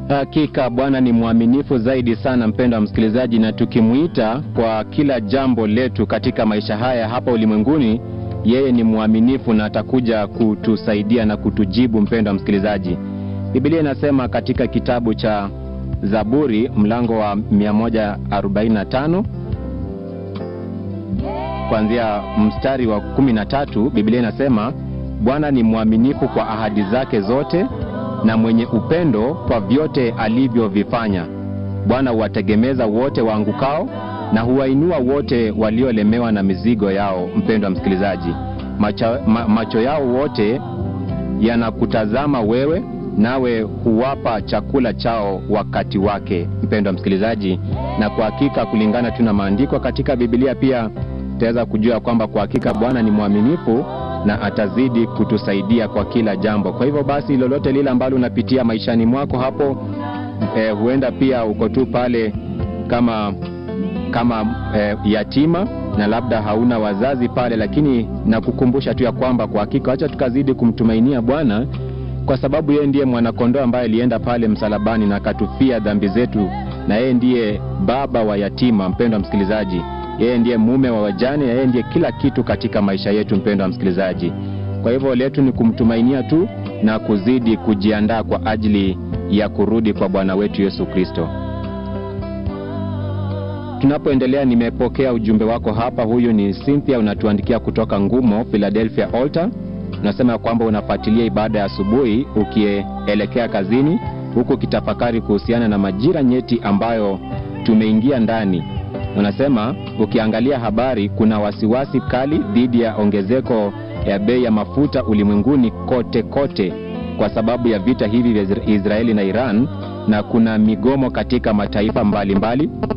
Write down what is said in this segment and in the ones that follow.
Hakika Bwana ni mwaminifu zaidi sana, mpendo wa msikilizaji, na tukimwita kwa kila jambo letu katika maisha haya hapa ulimwenguni, yeye ni mwaminifu na atakuja kutusaidia na kutujibu. Mpendo wa msikilizaji, Biblia inasema katika kitabu cha Zaburi mlango wa 145 kuanzia mstari wa 13, Biblia inasema Bwana ni mwaminifu kwa ahadi zake zote na mwenye upendo kwa vyote alivyovifanya. Bwana huwategemeza wote waangukao na huwainua wote waliolemewa na mizigo yao. Mpendo wa msikilizaji, macho, ma, macho yao wote yanakutazama wewe, nawe huwapa chakula chao wakati wake. Mpendo wa msikilizaji, na kwa hakika kulingana tu na maandiko katika Biblia pia tutaweza kujua kwamba kwa hakika Bwana ni mwaminifu na atazidi kutusaidia kwa kila jambo. Kwa hivyo basi, lolote lile ambalo unapitia maishani mwako hapo, eh, huenda pia uko tu pale kama kama eh, yatima na labda hauna wazazi pale, lakini nakukumbusha tu ya kwamba kwa hakika, acha tukazidi kumtumainia Bwana kwa sababu yeye ndiye mwanakondoo ambaye alienda pale msalabani na akatufia dhambi zetu, na yeye ndiye baba wa yatima. Mpendo wa msikilizaji, yeye ndiye mume wa wajane, yeye ndiye kila kitu katika maisha yetu, mpendo wa msikilizaji. Kwa hivyo letu ni kumtumainia tu na kuzidi kujiandaa kwa ajili ya kurudi kwa Bwana wetu Yesu Kristo. Tunapoendelea, nimepokea ujumbe wako hapa. Huyu ni Cynthia, unatuandikia kutoka Ngumo, Philadelphia Altar. Unasema kwamba unafuatilia ibada ya asubuhi ukielekea kazini, huku ukitafakari kuhusiana na majira nyeti ambayo tumeingia ndani. Unasema ukiangalia habari, kuna wasiwasi kali dhidi ya ongezeko ya bei ya mafuta ulimwenguni kote kote, kwa sababu ya vita hivi vya Israeli na Iran, na kuna migomo katika mataifa mbalimbali mbali.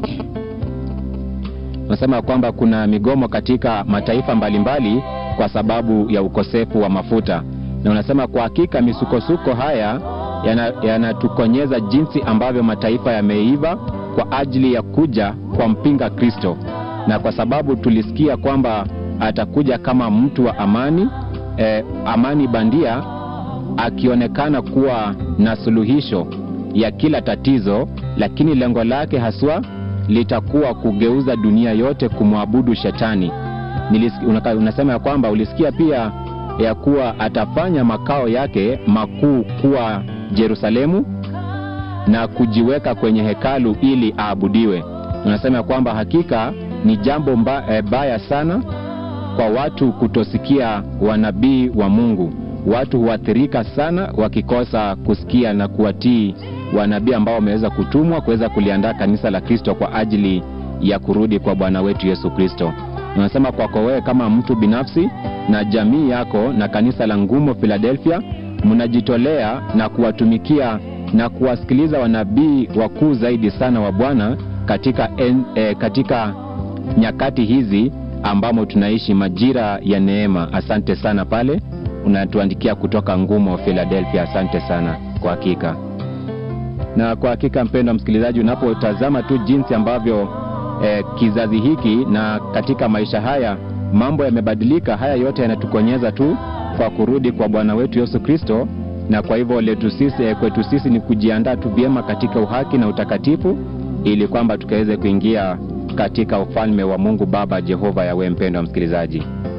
Unasema kwamba kuna migomo katika mataifa mbalimbali mbali kwa sababu ya ukosefu wa mafuta, na unasema kwa hakika misukosuko haya yanatukonyeza yana jinsi ambavyo mataifa yameiva kwa ajili ya kuja kwa mpinga Kristo, na kwa sababu tulisikia kwamba atakuja kama mtu wa amani eh, amani bandia, akionekana kuwa na suluhisho ya kila tatizo, lakini lengo lake haswa litakuwa kugeuza dunia yote kumwabudu Shetani. Unaka, unasema ya kwamba ulisikia pia ya kuwa atafanya makao yake makuu kuwa Yerusalemu na kujiweka kwenye hekalu ili aabudiwe. Unasema ya kwamba hakika ni jambo mba, e, baya sana kwa watu kutosikia wanabii wa Mungu. Watu huathirika sana wakikosa kusikia na kuwatii wanabii ambao wameweza kutumwa kuweza kuliandaa kanisa la Kristo kwa ajili ya kurudi kwa Bwana wetu Yesu Kristo. Unasema kwako wewe kama mtu binafsi na jamii yako na kanisa la Ngumo Philadelphia, mnajitolea na kuwatumikia na kuwasikiliza wanabii wakuu zaidi sana wa Bwana katika, en, eh, katika nyakati hizi ambamo tunaishi majira ya neema. Asante sana pale unatuandikia kutoka Ngumo Philadelphia. Asante sana kwa hakika. Na kwa hakika, mpendwa msikilizaji, unapotazama tu jinsi ambavyo eh, kizazi hiki na katika maisha haya mambo yamebadilika, haya yote yanatukonyeza tu kwa kurudi kwa Bwana wetu Yesu Kristo, na kwa hivyo letu sisi, eh, kwetu sisi ni kujiandaa tu vyema katika uhaki na utakatifu ili kwamba tukaweze kuingia katika ufalme wa Mungu Baba Jehova Yawe. Mpendwa msikilizaji